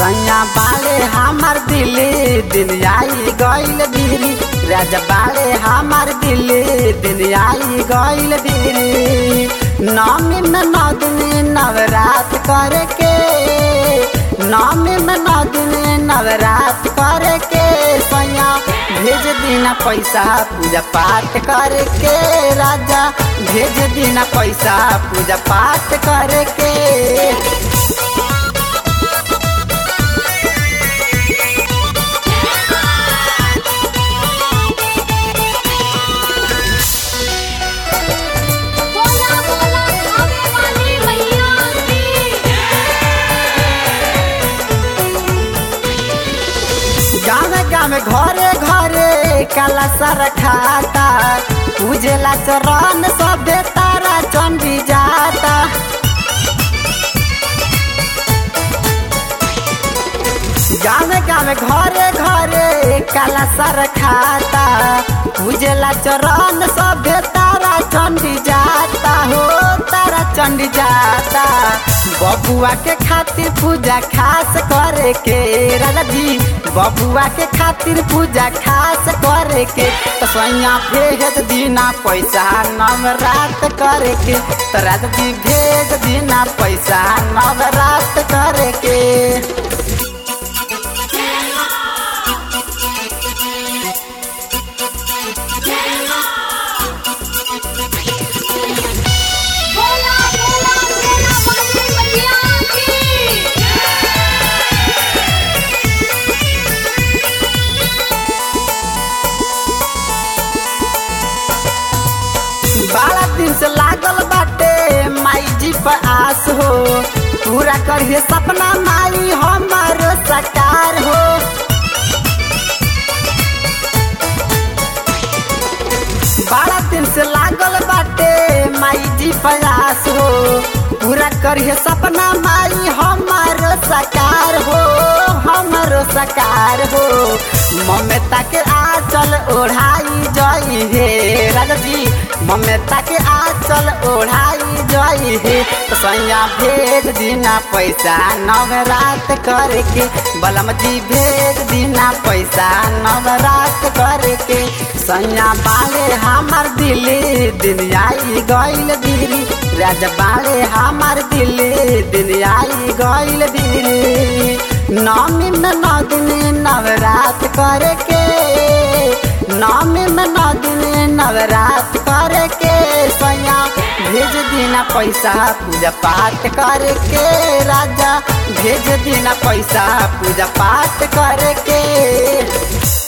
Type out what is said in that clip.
सैया बाले हमार दिल्ली दिन आई गइल बिरी राजा बाले हमार दिल्ली दिन आई गइल बिरी नौमी में नौ दिन नवरात करके नौमी में नौ दिन नवरात करके सैया भेज दीना पैसा पूजा पाठ करके राजा भेज दीना पैसा पूजा पाठ करके बोला बोला खावे वाली मैया की गाँव गाँव घरे घरे काला सर खाता पूजेला चरण सभे तारा चंडी जाता गाँव गाँव घरे घरे काला सर खाता पूजेला चरण सभे तारा चंडी जाता हो तारा चंडी जाता बबुआ के खातिर पूजा खास करे के राजा जी बबुआ के खातिर पूजा खास करे के तो सैया भेज दीना पैसा नवरात करे के तो राजा जी भेज दीना पैसा नवरात करे के बोला बोला सेना वाली मैया की बारह दिन से लागल बाटे माई जी पर आस हो पूरा करिए सपना माई हमारो साकार हो बारह दिन से लागल बाटे माई जी पर आस हो पूरा करिए सपना माई हमारो साकार हो हमारो साकार हो ममता के आंचल ओढ़ाई जई हे राजा जी ममता के आंचल ओढ़ाई जई हे तो सैया भेज दीना पैसा नवरात करके बलम जी भेज दीना पैसा नवरात करके सैया बाले हमार दिल्ली दिन आई गइल बिरी राजा बाले हमार दिल्ली दिन आई गइल बिरी नौमी में नौ दिन नवरात करके नौमी में नौ दिन नवरात करके सैया भेज दीना पैसा पूजा पाठ करके राजा भेज दीना पैसा पूजा पाठ करके